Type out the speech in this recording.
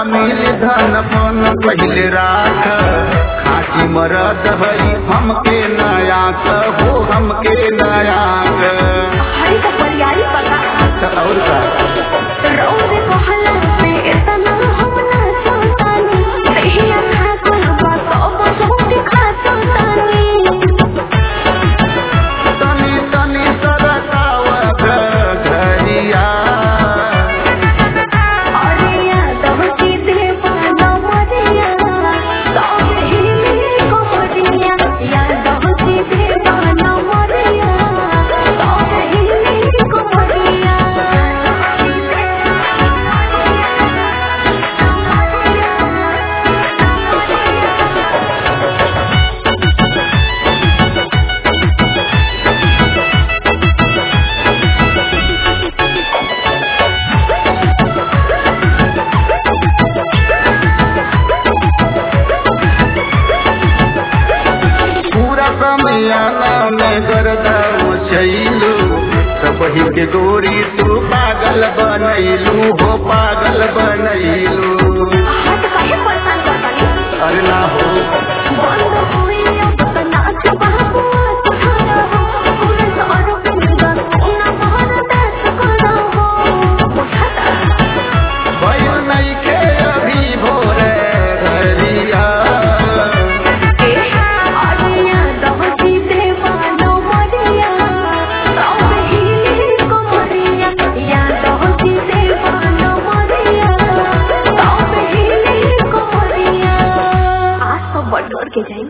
मिल धन पन पहिले राख खाटी मरद हई हमके नयाक हो हमके नयाक हरी का परियारी पका त और का रौद कहला पे इतना हम ना सोतानी दहिया खा कहबा तो बहुत खा सोतानी तनी तनी सरकाव घरिया अरे यादव की देवाना मरिया सब हिले कोमरिया यादव की देवाना मरिया सब हिले कोमरिया पूरा समियाना में गर्दा मचैलू सब के गोरी तू पागल बनैलू हो पागल बनैलू